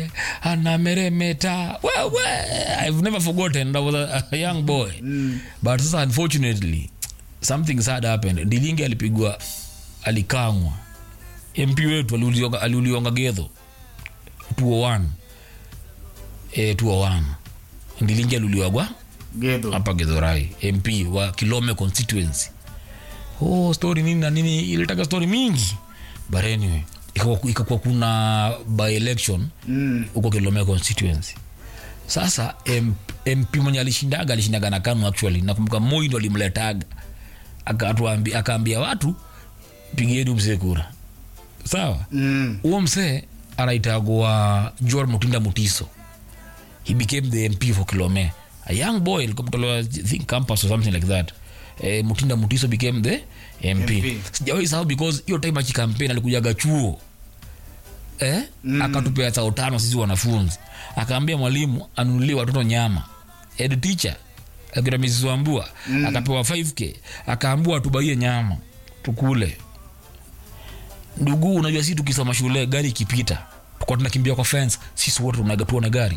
wewe anameremeta wewe i've never forgotten i was a, a young boy mm. but sasa unfortunately something sad happened ndilingi alipigwa alikangwa mp wetu aliulionga- aliulionga gedho 201 eh, 201 ndilingi aliuliwagwa Gedho. hapa gedhorai mp wa kilome constituency oh, story nini na nini ilitaka story mingi but anyway ikakuwa ikakuwa kuna by election Mm. huko kilome constituency sasa M- mp mwenye alishindaga alishindaga na kanu actually nakumbuka moi ndo alimletaga Akatuambi- akaambia watu pigieni mzee kura sawa Mm. huo msee anaitagwa jor mutinda mutiso he became the mp for kilome a young boy alikuwa mtolewa, I think campus or something like that eh, mutinda mutiso became the mp, MP. sijawahi sahau because hiyo time akikampeni alikujaga chuo eh? mm. akatupea sao tano sisi wanafunzi akaambia mwalimu anunulie watoto nyama head teacher akina mrs wambua mm. akapewa 5k akaambua tubaie nyama tukule ndugu unajua si tukisoma shule gari ikipita tukuwa tunakimbia kwa fence sisi wote tunaga tuone gari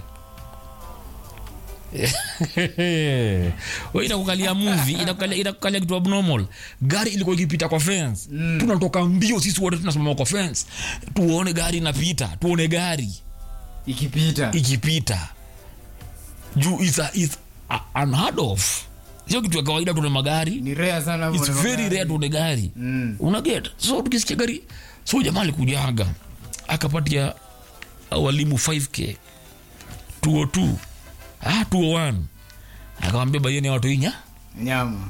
Wewe inakukalia movie inakukalia inakukalia kitu abnormal gari ilikuwa ikipita kwa fence mm. tunatoka mbio sisi wote tunasimama kwa fence tuone gari inapita tuone gari ikipita ikipita juu is a, is a, unheard of sio kitu ya kawaida tuone magari ni rare sana It's kuona very magari. rare tuone gari Mm. unaget so tukisikia gari so jamaa alikujaga akapatia walimu 5k 202 ah 201 akawambia baieni watu inya nyama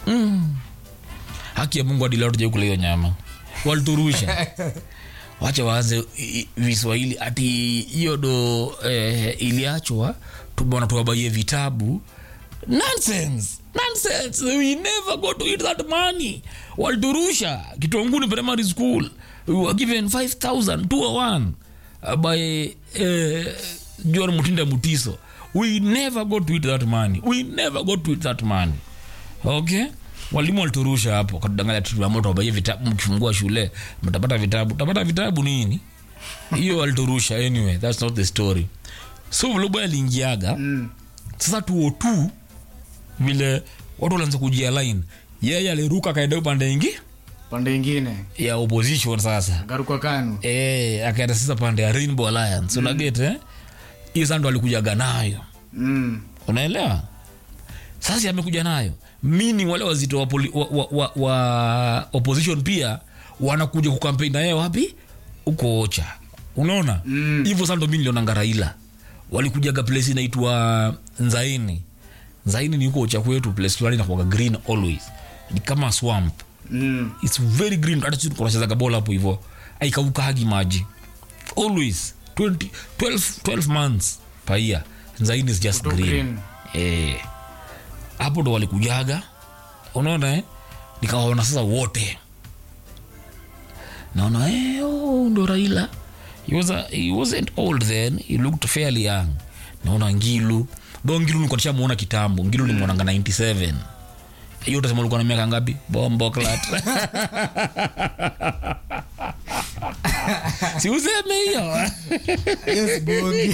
haki ya mungu adila tuja kula hiyo nyama waliturusha wacha waanze i- i- viswahili ati hiyo do eh, iliachwa tumeona tuwabaie vitabu nonsense nonsense we never go to eat that money waliturusha kitonguni primary school we were given 5000 201 uh, by eh, john mutinda mutiso we never go to eat that money we never go to eat that money okay walimu waliturusha hapo katudanganya tuamoto wabaie vitabu mkifungua shule mtapata vitabu tapata vitabu nini hiyo waliturusha anyway that's not the story so vlobo aliingiaga Mm. sasa tuo tu vile watu walianza kujia line yeye aliruka akaenda upande ingi pande ingine ya opposition sasa garuka kanu e, akaenda sasa pande ya rainbow alliance mm. unaget eh? hiyo sasa ndo alikujaga nayo mm. unaelewa sasa amekuja nayo meaning wale wazito wa, poli, wa, wa, wa, wa opposition pia wanakuja kukampeni na yeye wapi uko ocha unaona Mm. hivyo sasa ndo mi nilionanga raila walikujaga place inaitwa nzaini nzaini ni huko ocha kwetu place fulani inakuwaga green always ni kama swamp Mm. its very green hata sisi tunachezaga bola hapo hivyo aikaukagi maji always 20, 12, 12 months per year nzaini is just Kuto green, green. Eh, hapo ndo walikujaga unaona eh? nikawaona sasa wote naona eh, oh, ndo raila he, was a, he wasn't old then he looked fairly young naona ngilu tho ngilu nilikuwa nishamuona kitambo ngilu nimwonanga 97 hiyo utasema ulikuwa na miaka ngapi bombo clat si useme hiyo Yes, bongi.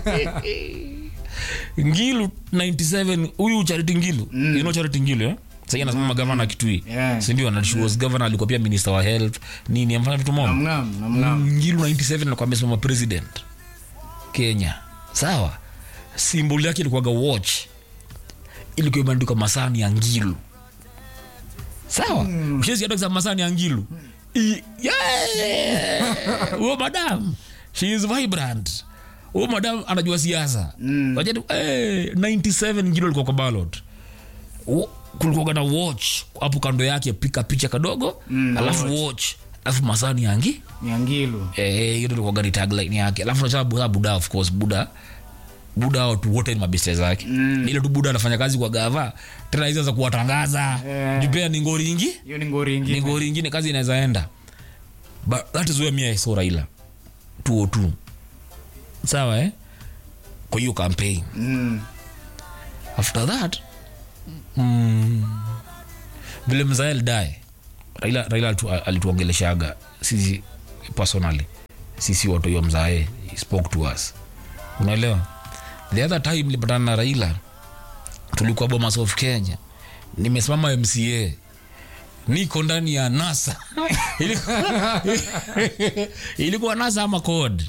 ngilu 97 huyu charity ngilu mm. you know charity ngilu eh? sahii anasimama gavana kitui Yeah. sindio na she was governor alikuwa pia minister wa health nini amfanya vitu moja Namngam, namngam. ngilu 97 alikuwa amesimama president kenya sawa simbol yake ilikuwaga watch ilikuwa imeandikwa masani ya ngilu sawa mm. usheziadoza masani ya ngilu I- yeah! huo madam she is vibrant huo madam anajua siasa Mm. Wajani, eh, 97 ngilu alikuwa kwa ballot Wo- kulikuwaga na watch hapo kando yake pika picha kadogo Mm, alafu watch alafu masani yangi nyangilu Eh, hiyo ndio ilikuwa gari tagline yake alafu nachaa buda buda of course buda buda watu wote ni mabeste zake Mm. ile tu buda anafanya kazi kwa gava tena hizo za kuwatangaza Eh. jupea ni ngori ingi hiyo ni ngori ni ingine ngori ingine kazi inaweza enda but that is where me I saw Raila 202 sawa eh kwa hiyo campaign Mm. after that mm, vile mzae alidae raila, raila alitu- alituongeleshaga sisi personally sisi watu hiyo mzae he spoke to us unaelewa the other time nilipatana na raila tulikuwa bomas of kenya nimesimama mca niko ndani ya nasa ilikuwa, ilikuwa nasa ama code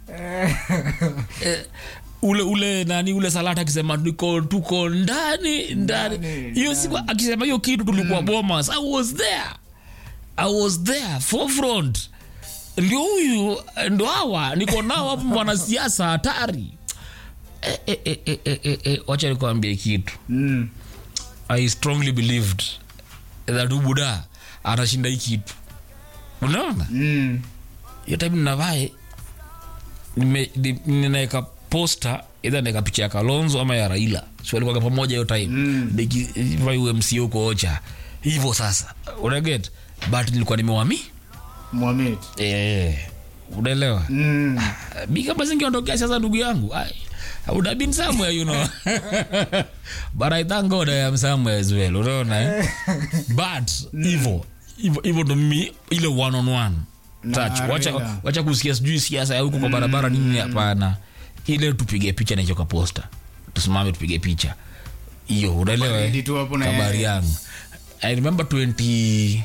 Eh, ule ule nani ule salata akisema tuko tuko ndani ndani Ndani, hiyo siku akisema hiyo kitu tulikuwa bomas i was there i was there forefront ndio huyu ndo hawa niko nao hapo mwanasiasa hatari eh, eh, eh, eh, eh, eh, eh, wacha nikuambie kitu Mm. i strongly believed that ubuda atashinda hii kitu unaona Mm. hiyo time ninavae nime- ni- ninaeka posta idha naeka picha ya kalonzo ama ya raila siwalikuaga pamoja hiyo time Mm. nikivai umc huko ocha hivyo sasa unaget but nilikuwa nimewami Mohamed. eh, unaelewa Mm. mi kama zingeondokea sasa ndugu yangu I, I would have been somewhere you know but I thank God I am somewhere as well unaona eh? but hivyo hivyo hivyo ndo mimi ile one on one Na touch wacha, Raila. wacha kusikia sijui siasa ya huko kwa barabara nini hapana ile tupige picha na hicho ka posta tusimame tupige picha hiyo unaelewa Baridi eh? tu hapo na kabari yeye. yangu i remember 20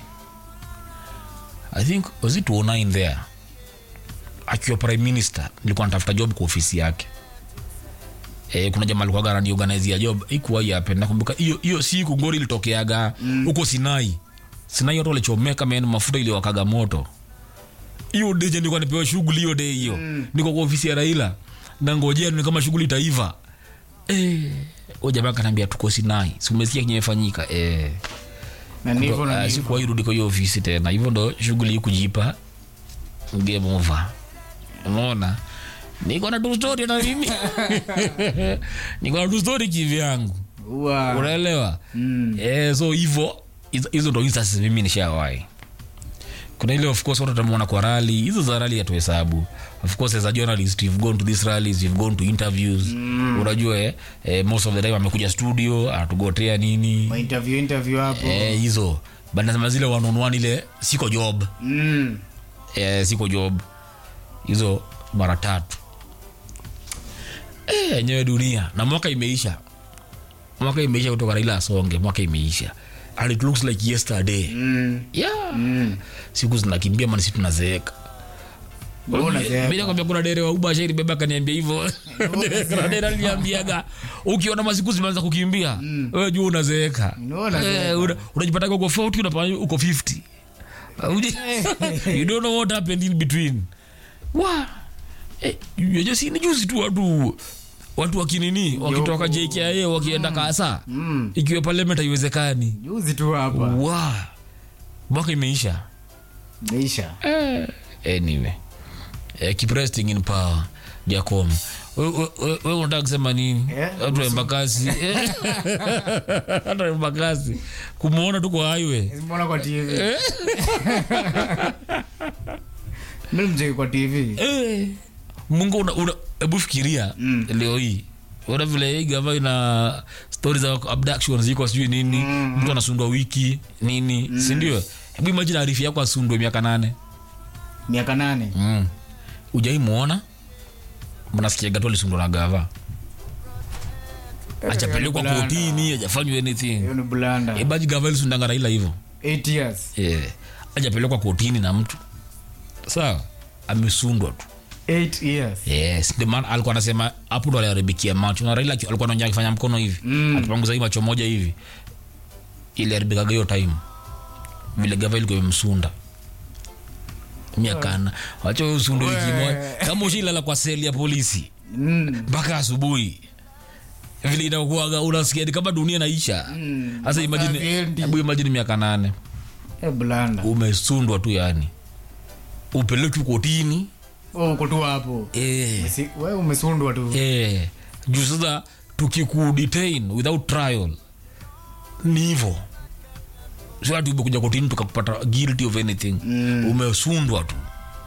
i think was it 09 there akiwa prime minister nilikuwa natafuta job kwa ofisi yake Eh, kuna jamaa alikuwa garandi organize ya job ikuwa yape nakumbuka hiyo hiyo siku ngori ilitokeaga huko Sinai Sinai watu walichomeka men mafuta iliwakaga moto hiyo day je nilikuwa nipewa shughuli hiyo day hiyo niko kwa ofisi ya Raila na ngojea ni kama shughuli itaiva eh o jamaa kanambia tuko Sinai si umesikia kinyefanyika eh Na ndivyo na Ah, ndivyo. sikuwahi rudi kwa hiyo ofisi tena hivyo ndo shughuli hii kujipa game over unaona niko na tu story na mimi niko na tu story kivyangu Ua. unaelewa Mm. eh, so hivyo hizo- hizo ndo instances mimi nishawai kuna ile of course watu watamuona kwa rally hizo za rally hatuhesabu of course as a journalist you've gone to these rallies you've gone to interviews mm. unajua eh, eh, most of the time amekuja studio anatugotea nini Ma interview interview hapo. eh, hizo but nasema zile one on one ile siko job Mm. eh, siko job hizo mara tatu Eh, yenyewe dunia na mwaka imeisha mwaka imeisha kutoka raila asonge mwaka imeisha and it looks like yesterday Mm. yeah. Mm. siku zinakimbia manisi tunazeeka Mbona unazeeka? mi nakwambia kuna dere wa uba shairi beba kaniambia hivyo kuna dere aliniambiaga ukiona masiku zimeanza kukimbia wewe jua unazeeka Mbona unazeeka? Eh, una- unajipataga uko 40 unapata uko 50 Uji- you don't know what happened in between wa eh, yenye si ni juzi tu watu watu wakinini wakitoka JKIA wakienda kasa Mm. ikiwa parliament haiwezekani Juzi tu hapa. wa mwaka imeisha Meisha. anyway eh, keep resting in power jacom we unataka kusema nini Eh, watu wa embakasi Eh, watu wa embakasi kumwona tu kwa highway Mbona kwa TV? Mimi mjeki kwa TV. Eh, mungu una- una- hebu fikiria Mm. leo hii ona vile hii gava ina stori za abductions ziko sijui nini mtu anasundwa wiki nini sindio hebu imagine arifi yako asundwe miaka nane Miaka nane. mm. ujaimwona mnasikiaga tu alisundwa na gava achapelekwa Bulanda. kotini ajafanywa anything Hiyo ni bulanda. ebaji gava ilisundanga raila hivyo 8 years. yeah. ajapelekwa kotini na mtu sawa amesundwa tu 8 years. yes ndio maana alikuwa anasema hapo ndo aliharibikia macho na raila aki- alikuwa anaongea akifanya mkono hivi Mm. akipanguza hii macho moja hivi iliharibikaga hiyo time vile gava ilikuwa imemsunda miakana wacha wewe usunde wiki moja kama ushilala kwa seli ya polisi Mm. mpaka asubuhi vile inakuaga unasikia ni kama dunia naisha Mm. sasa imagine Havendi. hebu imagine miaka nane Eh, bulanda. umesundwa tu yani upelekwi kotini Oh, uko tu hapo. eh. Si- Wewe umesundwa tu. eh, juu sasa tukikudetain without trial ni hivo siati umekuja kotini tukakupata guilty of anything Mm. umesundwa tu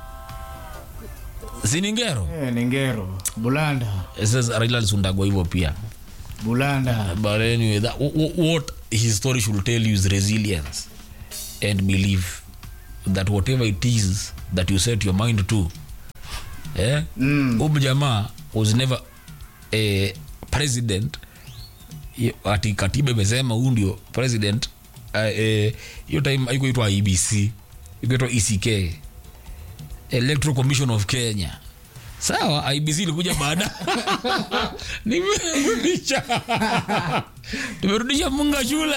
siningero Eh, ni ngero. Bulanda. sasa raila alisundagwa hivyo pia Bulanda. but anyway that, w- w- what his story should tell you is resilience and belief that whatever it is that you set your mind to eh? Mm. Huyu jamaa was never a president Ye- ati katiba imesema huu ndio president eh, eh, hiyo time haikuitwa ibc ikuitwa eck electoral commission of kenya sawa ibc ilikuja baada nimerudisha tumerudisha munga shule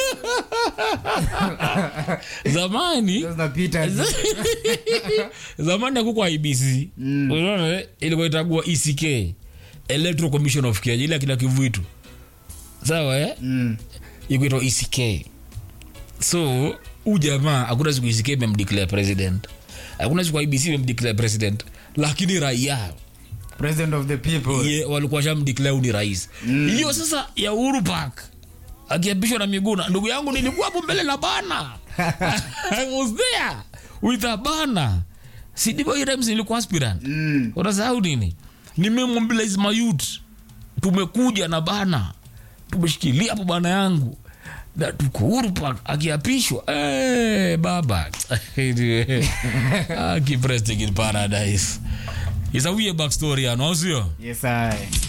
zamani Sasa napita zamani akukwa ibc Mm. unaona eh? ilikuwa itagua eck electoral commission of kenya ile akina kivuitu sawa eh? Mm. ikuitwa eck so huu jamaa hakuna siku eck imemdeclare president hakuna siku ibc imemdeclare president lakini raia president of the people ye walikuwa shamdeclare huyu ni rais hiyo sasa ya uhuru park akiapishwa na miguna ndugu yangu nilikuwa hapo mbele na bana I was there with a bana sidivo hiyo times nilikuwa aspirant Mm. unasahau nini nimemobilize mayut tumekuja na bana tumeshikilia hapo bana yangu na tuko huru park akiapishwa hey, baba aki president in paradise is a weird backstory ano au sio yes I.